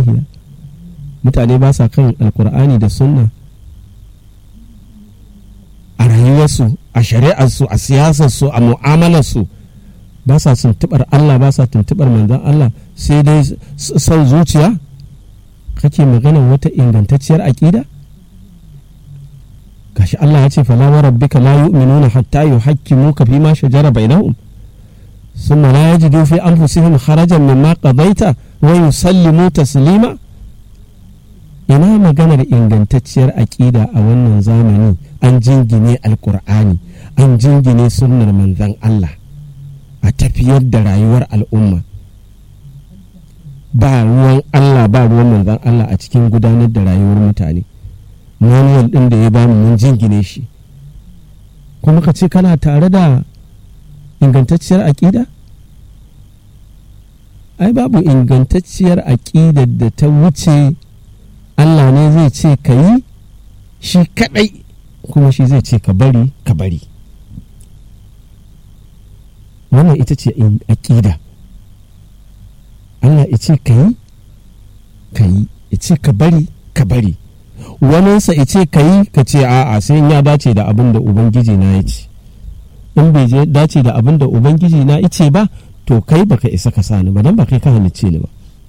sahihiya mutane ba sa kan alkur'ani da sunna a rayuwarsu a shari'arsu a siyasarsu a mu'amalarsu ba sa tuntubar Allah ba sa tuntubar manzan Allah sai dai son zuciya kake magana wata ingantacciyar aƙida gashi Allah ya ce fala wa rabbika la yu'minuna hatta yuhakkimuka fi ma shajara bainahum thumma la yajidu fi anfusihim harajan mimma qadaita wa yusallimu taslima ina maganar ingantacciyar aƙida a wannan zamani an jingine alkur'ani an jingine sunnar manzan Allah a tafiyar da rayuwar al'umma ba ruwan Allah ba ruwan manzan Allah a cikin gudanar da rayuwar mutane manuwal ɗin da ya bamu mun jingine shi kuma ka ce kana tare da ingantacciyar aƙida ai babu ingantacciyar aƙidar da ta wuce Allah ne zai ce ka yi shi kaɗai kuma shi zai ce ka bari ka bari wannan ita ce aƙida Allah ya ce ka yi ka yi ya ce ka bari ka bari waninsa ya ce ka yi ka ce a'a sai ya dace da abin da ubangiji na ya ce in bai dace da abin da ubangiji na ya ce ba to kai baka isa ka sani ba don ba kai ka halicce ni ba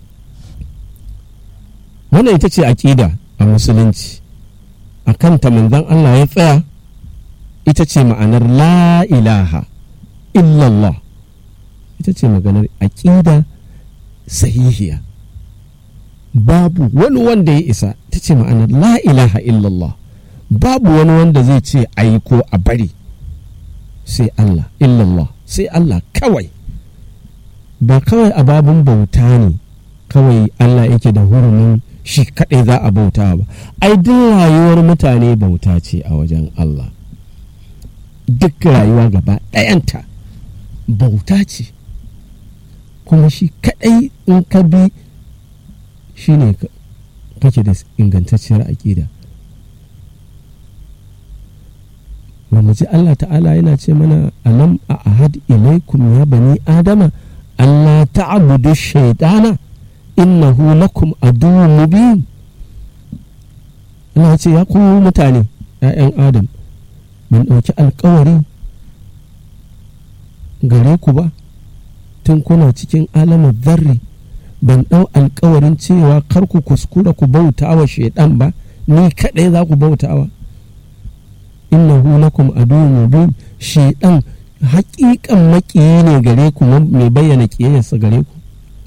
wannan ita ce aƙida a musulunci a kanta manzon Allah ya tsaya ita ce ma'anar la ilaha illallah ita ce maganar aƙida sahihiya babu wani wanda ya isa ta ce ma'anar la ilaha illallah babu wani wanda zai ce ayi ko a bari sai Allah illallah sai Allah kawai ba kawai a babun bauta ne kawai Allah yake da hurumin shi kaɗai za a bauta ba ai duk rayuwar mutane bauta ce a wajen Allah duk rayuwa gaba ɗayanta bauta ce kuma shi kaɗai in ka bi shi ne kake da ingantacciyar aƙida ba mu ji Allah ta'ala yana ce mana alam a ahad ilaikum ya bani adama Allah ta'budu shaitana innahu lakum aduwwun mubin ina ce ya ku mutane ‘ya'yan adam ban ɗauki alkawari gare ku ba tun kuna cikin alamar zarri ban ɗau alkawarin cewa kar ku kuskura ku bauta wa shaidan ba ni kaɗai za ku bautawa innahu lakum aduwwun mubin shaidan haƙiƙan maƙiyi ne gare ku mai bayyana ƙiyayyarsa gare ku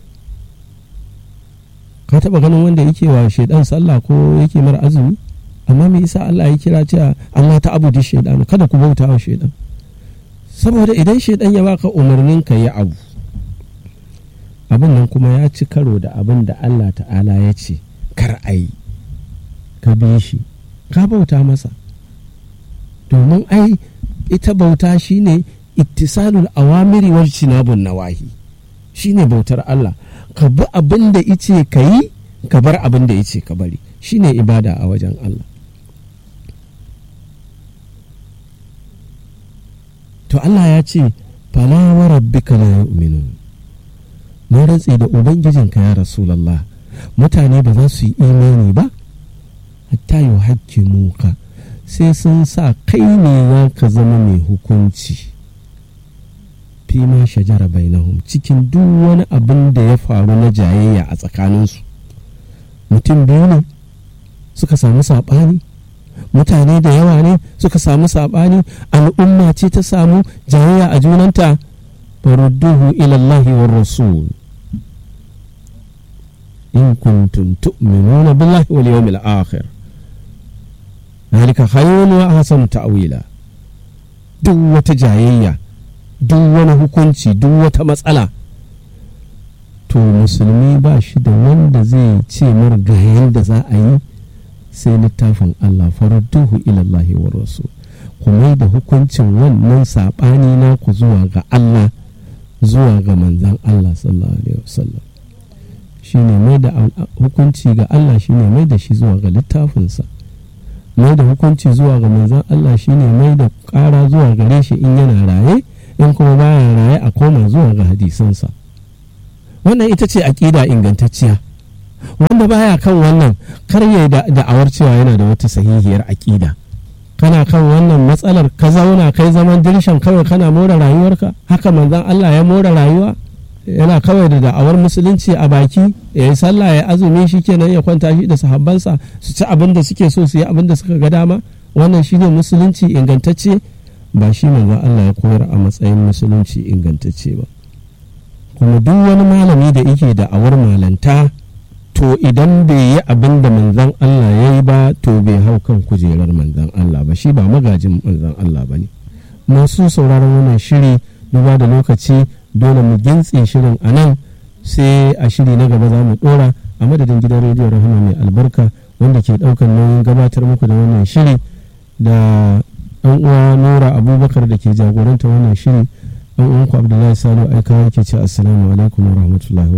ka taɓa ganin wanda yake wa shaidan sallah ko yake mara azumi amma me yasa Allah ya kira cewa Allah ta abudu shaidan kada ku bauta wa shaidan saboda idan shaidan ya baka umarnin ka yi abu abin nan kuma ya ci karo da abin da Allah ta'ala ya ce kar a yi ka bi shi ka bauta masa domin ai ita bauta shine ittisalul awamiri wal cinabun nawahi shine bautar Allah ka bi abin da ice ka yi ka bar abin da ice ka bari shine ibada a wajen Allah to Allah ya ce fala wa rabbika la yu'minun na rantse da ubangijinka ya rasulallah mutane ba za su yi imani ba hatta yi hakkimuka sai sun sa kai ne za ka zama mai hukunci fi ma shajara bainahum cikin duk wani abin da ya faru na jayayya a tsakaninsu mutum biyu ne suka samu saɓani mutane da yawa ne suka samu saɓani al'umma ce ta samu jayayya a junanta farudduhu ilallahi wa rasul in kuntum tu'minuna billahi wal yawmil akhir ذلك خير وأحسن تأويلا duk wata jayayya duk wani hukunci duk wata matsala to musulmi ba shi da wanda zai ce mar ga yadda za a yi sai littafin Allah farudduhu ilallahi wa rasul kuma da hukuncin wannan saɓani na ku zuwa ga Allah zuwa ga manzan Allah sallallahu alaihi wasallam shine mai da hukunci ga Allah shine mai da shi zuwa ga littafinsa mai da hukunci zuwa ga manzan Allah shine mai da ƙara zuwa gare shi in yana raye in kuma baya raye a koma zuwa ga hadisansa wannan ita ce aƙida ingantacciya wanda baya kan wannan kar ya da da'awar cewa yana da wata sahihiyar aƙida kana kan wannan matsalar ka zauna kai zaman dirshan kawai kana more rayuwarka haka manzon Allah ya more rayuwa yana kawai da da'awar musulunci a baki ya yi sallah ya azumi shi kenan ya kwanta shi da sahabbansa su ci abin da suke so su yi abin da suka ga dama wannan shine musulunci ingantacce ba shi manzon Allah ya koyar a matsayin musulunci ingantacce ba kuma duk wani malami da yake da'awar malanta to idan bai yi abin da manzan Allah ya yi ba to bai hau kan kujerar manzan Allah ba shi ba magajin manzan Allah ba ne masu sauraron wannan shiri duba da lokaci dole mu gintse shirin a nan sai a shiri na gaba za mu dora a madadin gidan rediyo rahama mai albarka wanda ke daukan nauyin gabatar muku da wannan shiri da ɗan uwa nura abubakar da ke jagoranta wannan shiri ɗan uwanku abdullahi salo aikawa ke ce assalamu alaikum wa rahmatullahi